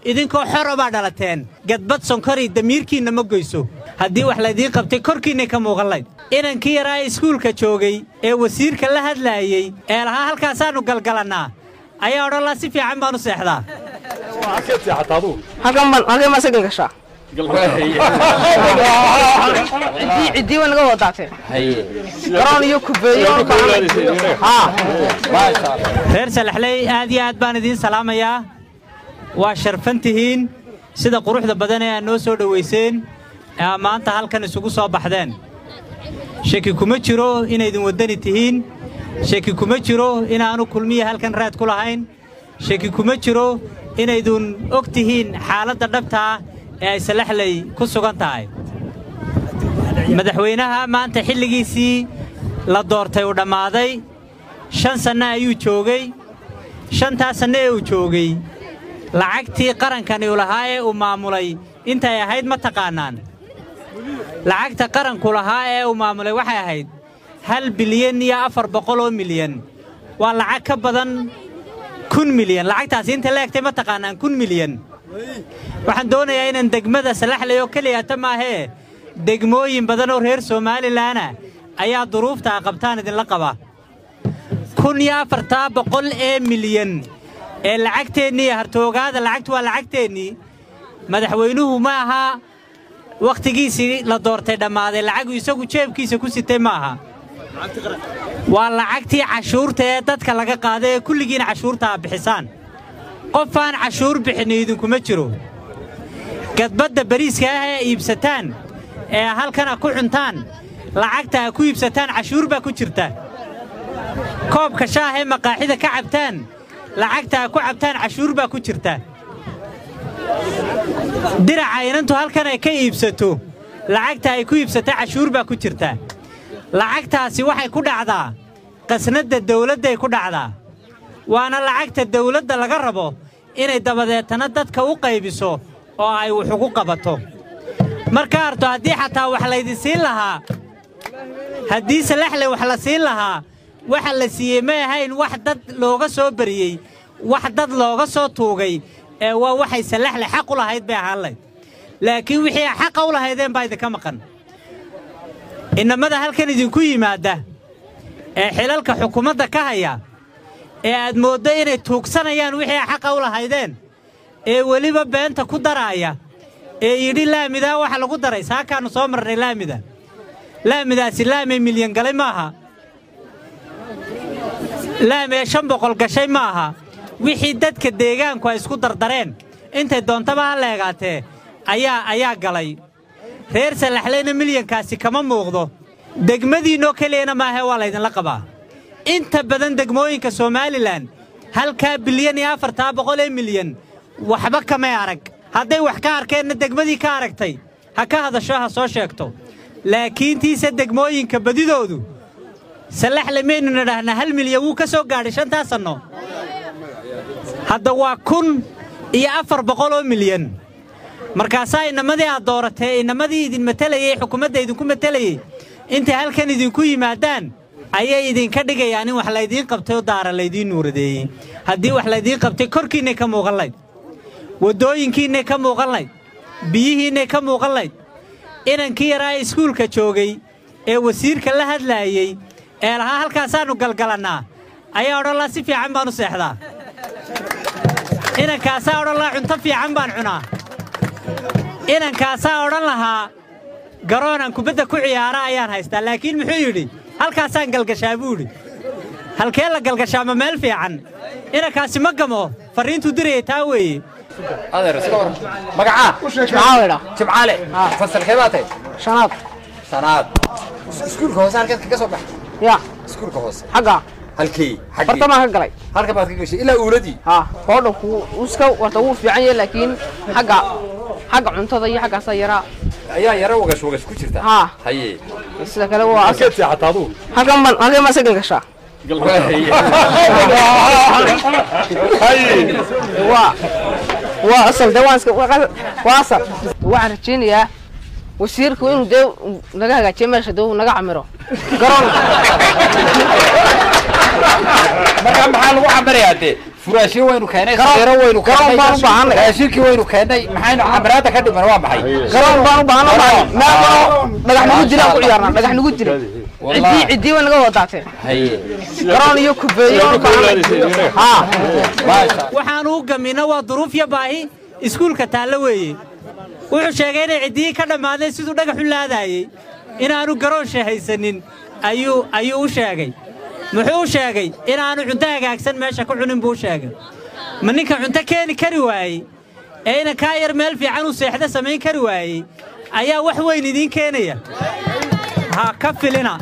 idinkoo xoro baa dhalateen gadbad sonkori damiirkiinna ma goyso haddii wax laydiin qabtay korkiinnay ka muuqan layd inankii yaraa iskuulka joogay ee wasiirka la hadlaayey ee lahaa halkaasaannu galgalannaa ayaa odhan laa si fiican baan u seexdaa halkan baan halkan baan sagan gashaa ciddii ciddii way naga wadaateen garoon iyo kubeeyo haa reer salaxley aad iyo aad baan idiin salaamayaa waa sharfan tihiin sida quruxda badan ee aad noo soo dhowayseen ee aad maanta halkan isugu soo baxdeen shaki kuma jiro inaydin waddani tihiin shaki kuma jiro inaannu kulmiya halkan raad ku lahayn shaki kuma jiro inaydun og tihiin xaaladda dhabtaa ee ay salaxley ku sugan tahay madaxweynaha maanta xilligiisii la doortay uu dhammaaday shan sanno ayuu joogay shantaas sanno ee uu joogay lacagtii qarankani u lahaa ee uu maamulay intay ahayd ma taqaannaan lacagta qaranku lahaa ee uu maamulay waxay ahayd hal bilyan iyo afar boqol oo milyan waa lacag ka badan kun milyan lacagtaasi inta la egtay ma taqaannaan kun milyan waxaan doonayaa inaan degmada salaxley oo keliyata maahee degmooyin badan oo reer somalilanah ayaa duruufta a qabtaan idinla qaba kun iyo afartaa boqol ee milyan ee lacagteennii hartoogaada lacagtu waa lacagteennii madaxweynuhu ma aha wakhtigiisii la doortay dhammaaday lacagu isagu jeebkiisa ku sitay ma aha waa lacagtii cashuurta ee dadka laga qaada ee kulligiina cashuurta a bixisaan qofaan cashuur bixinni idinkuma jiro gadbadda bariiska ah ee iibsataan ee halkana ku cuntaan lacagta a ku iibsataan cashuur baa ku jirta koobka shaah ee maqaaxida ka cabtaan lacagta a ku cabtaan cashuur baa ku jirta diraca inantu halkan ay ka iibsato lacagta ay ku iibsata cashuur baa ku jirta lacagtaasi waxay ku dhacdaa qasnadda dawladday ku dhacdaa waana lacagta dawladda laga rabo inay dabadeetana dadka u qaybiso oo ay wax ugu qabato marka arto haddii xataa wax laydin siin lahaa haddii salaxle wax la siin lahaa waxa la siiyey may ahayn wax dad looga soo bariyey wax dad looga soo tuugay ee waa waxay salaxle xaq u lahayd bay ahaan layd laakiin wixii a xaqa u lahaydeen baa idinka maqan innamada halkan idinku yimaadda ee xilalka xukuumadda ka haya ee aad mooddo inay tuugsanayaan wixii a xaqa u lahaydeen ee weliba beenta ku daraaya ee yidhi laamidaa waxa lagu daray saakaannu soo marnay laamida laamidaasi laamay milyan galay maaha laamee shan boqol gashay ma aha wixii dadka deegaanku ay isku dardareen intay doontaba ha leegaatee ayaa ayaa galay reer salaxleyna milyankaasi kama muuqdo degmadiinnoo keliyana maahe waa laydinla qabaa inta badan degmooyinka somalilan halkaa bilyan iyo afartaa boqol ee milyan waxba kamay arag hadday wax ka arkeenna degmadii ka aragtay ha ka hadasho ha soo sheegto laakiintiise degmooyinka badidoodu salaxle maynu nidhaahnaa hal milyan wuu ka soo gaadhay shantaa sanno hadda waa kun iyo afar boqol oo milyan markaasaa inamadii aad dooratee inamadii idin matelayey xukuumadda idinku matelayey intay halkan idinku yimaadaan ayay idinka dhigayaan in wax laydiin qabtay oo daara laydiin nuuradeeyey haddii wax laydiin qabtay korkiinnay ka muuqan layd waddooyinkiinnay ka muuqan layd biyihiinnay ka muuqan layd inankii yaraa iskuulka joogay ee wasiirka la hadlaayey ee lahaa halkaasaannu galgalannaa ayaa odhan laa si fiican baan u seexdaa inankaasaa odhan lahaa cunto fiican baan cunaa inankaasaa odhan lahaa garoonaan kubadda ku ciyaara ayaan haystaa laakiin muxuu yidhi halkaasaan galgashaa buu idhi halkee la galgashaa ma meel fiican inankaasi ma gamo farriintuu dirayay taa weeye adeer iska war magacaa maxaa weydhaa jimcaale fasalkee baa tahay shanaad shanaad iskuulka hoose halkeed kaga soo baxay yaa iskuulka hoose xagga halkii xaggii bartamaan ka galay halka baad ka gashay ilaa uuladii haa hoodha wuu iska warta wuu fiican yahay laakiin xagga xagga cuntada iyo xaggaasaa yaraa ayaa yara wagash wagash ku jirta haa haye sida kale waa halkeed seexataa aduu halkan baan halkan baan sagan gashaa waa waa asal dee waan iska waa asal waxaan rajaynayaa wasiirku inuu dee naga hagaajiyo meesha dee uu naga camiro garoon markaa maxaa lagu cabarayaa dee furaashyo waynu keenay Garoon- sadeero waynu garoon baan u baahanay. raashinkii waynu keenay maxaynu camaraada ka dhiman waa maxay garoon baan u baahana Garoon. meel kaloo dhagax nagu dilaan ku ciyaarnaa dhagax nagu dila Wallahi. ciddii ciddii way naga wadaateen haye garoon iyo kubeeyo u baahanay haa maasha waxaanu u gamina waa duruuf iyo baahi iskuulka taallo weeye wuxuu sheegay inay ciddiyii ka dhammaadeen siduu dhagaxu laadaayey inaannu garoon shahaysanin ayuu ayuu u sheegay muxuu u sheegay inaannu cunto hagaagsan meesha ku cunin buu u sheegay ma ninka cunto keeni kari waayey ee ina kaa yar meel fiican u seexda samayn kari waayey ayaa wax weyn idiin keenaya ha ka filina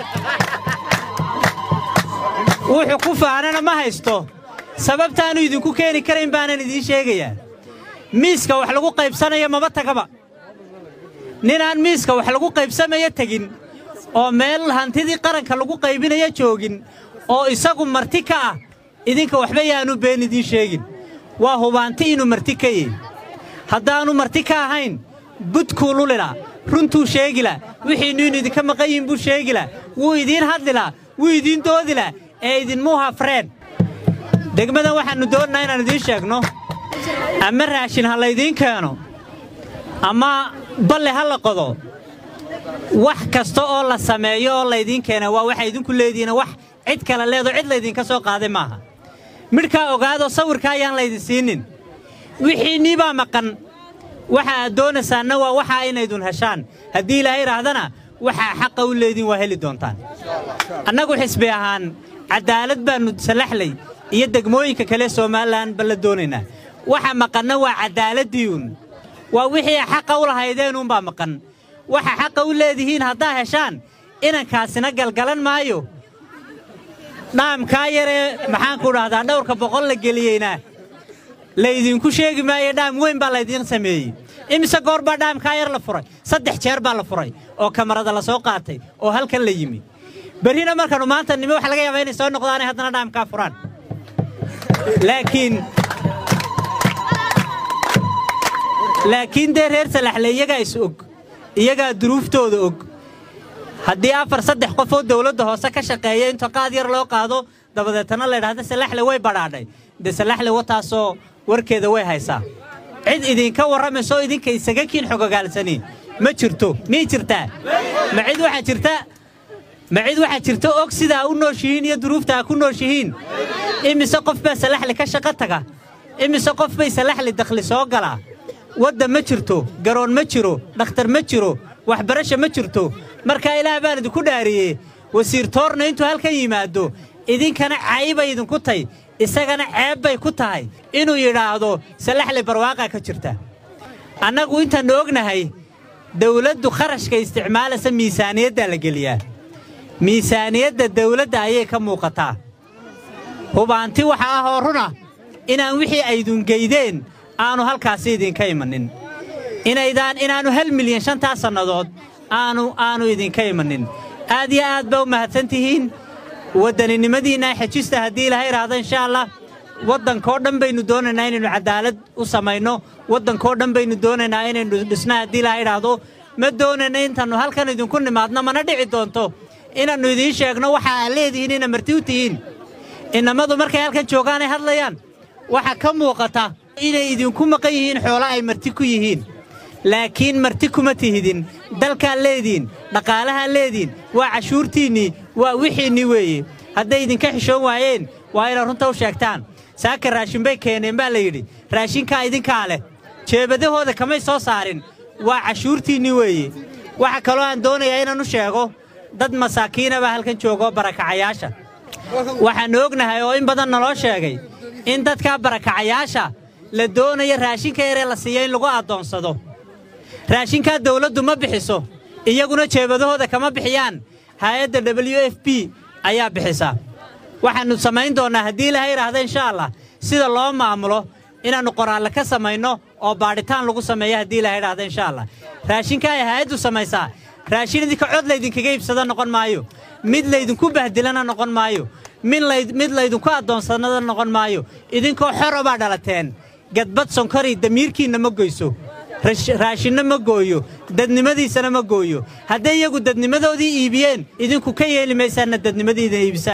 wuxuu ku faanana ma haysto sababtaannu idinku keeni karayn baanan idiin sheegayaa miiska wax lagu qaybsanayo maba tagaba ninaan miiska wax lagu qaybsamayo tegin oo meel hantidii qaranka lagu qaybinayo joogin oo isagu marti ka ah idinka waxba yaanu been idiin sheegin waa hubaanti inuu marti ka yihi haddaannu marti ka ahayn budkuu lulila runtuu sheegila wixiinnu inu idinka maqan yihin buu sheegila wuu idiin hadlila wuu idiin doodila ee idinmuu hafreen degmadan waxaannu doonnaa inaan idiin sheegno ama raashin ha laydiin keeno ama balle ha la qodo wax kasta oo la sameeyo oo laydiin keena waa waxa idinku leedihiin wax cid kale leedo cid laydinka soo qaaday maaha midhkaa ogaadoo sawirka ayaan laydin siinin wixiinnii baa maqan waxa aad doonaysaanna waa waxaa inaydun heshaan haddii ilaahay idhaahdana waxaa xaqa u leediin waa heli doontaan annagu xisbi ahaan caddaalad baannu salaxlay iyo degmooyinka kale somalilan ba la doonaynaa waxa maqanna waa caddaaladdiiun waa wixii xaqa u lahaydeenuunbaa maqan waxa xaqa u leedihiin haddaa heshaan inankaasina galgalan maayo dhaamkaa yaree maxaanku dhahdaa dhowrka boqol la geliyeyna laydinku sheegi maayo dhaam weyn baa laydiin sameeyey imise goor baa dhaamkaa yar la furay saddex jeer baa la furay oo kamarada la soo qaatay oo halkan la yimi berrina markanu maanta nimi waxa laga yaabaa inay soo noqdaanay haddana dhaamkaa furaan laakiin laakiin dee reer salaxle iyagaa is og iyagaa duruuftooda og haddii afar saddex qof oo dawladda hoose ka shaqeeya inta qaad yar loo qaado dabadeetana la idhahda salaxle way badhaadhay dee salaxle wataasoo warkeeda way haysaa cid idinka warramayso idinka isaga kiin xogogaalsani ma jirto miyay jirtaa ma cid waxaa jirta ma cid waxaa jirta og sidaa u nooshihiin iyo duruuftaa ku nooshihiin imise qof baa salaxli ka shaqo taga imise qof bay salaxli dakhli soo galaa wadda ma jirto garoon ma jiro dhakhtar ma jiro waxbarasha ma jirto markaa ilaah baan idinku dhaariyey wasiir toorna intuu halkan yimaado idinkana caybay idinku tay isagana ceeb bay ku tahay inuu yidhaahdo salaxli barwaaqaa ka jirta annagu intaannu ognahay dawladdu kharashka isticmaalaysa miisaaniyaddaa la geliyaa miisaaniyadda dawladda ayay ka muuqataa hubaanti waxa ah oo runa inaan wixii aydungeydeen aanu halkaasi idinka imanin inaydaan inaannu hal milyan shantaa sannadood aanu aanu idinka imanin aad iyo aad baa u mahadsan tihiin waddaninimadiinna xejista haddii ilaha idhaahdo insha allah waddankoo dhan baynu doonaynaa inaynu caddaalad u samayno waddankoo dhan baynu doonaynaa inaynu dhisna haddii ilaha idhaahdo ma doonayna intaannu halkan idinku nimaadno mana dhici doonto inaannu idiin sheegno waxa aad leedihiin ina marti u tihiin innamadu markay halkan joogaanay hadlayaan waxaa ka muuqata inay idinku maqan yihiin xoolo ay marti ku yihiin laakiin marti kuma tihidin dalkaad leediin dhaqaalahaad leediin waa cashuurtiinnii waa wixiinnii weeye hadday idinka xishoon waayeen waa inaad runta u sheegtaan saaka raashin bay keeneen baa la yidhi raashinkaa idinkaa leh jeebadahooda kamay soo saarin waa cashuurtiinnii weeye waxa kaloo aan doonayaa inaan u sheego dad masaakiina baa halkan jooga oo barakacayaasha waxaannu ognahay oo in badan naloo sheegay in dadkaa barakacayaasha la doonayo raashinka yaree la siiya in lagu addoonsado raashinkaa dawladdu ma bixiso iyaguna jeebadahooda kama bixiyaan hay-adda w f b ayaa bixisa waxaannu samayn doonnaa haddii ilaha idhaahda insha allah sida loo maamulo inaannu qoraalle ka samayno oo baadhitaan lagu sameeyo haddii ilaha idhaahda insha allah raashinka ay hay-addu samaysaa raashin idinka cod laydinkaga iibsada noqon maayo mid laydinku bahdilana noqon maayo mid laydinku addoonsanada noqon maayo idinkoo xoro baa dhalateen gadbad sonkori damiirkiinna ma goyso raashinna ma gooyo dadnimadiisana ma gooyo hadday iyagu dadnimadoodii iibiyeen idinku ka yeeli maysaanna dadnimadiina iibisaan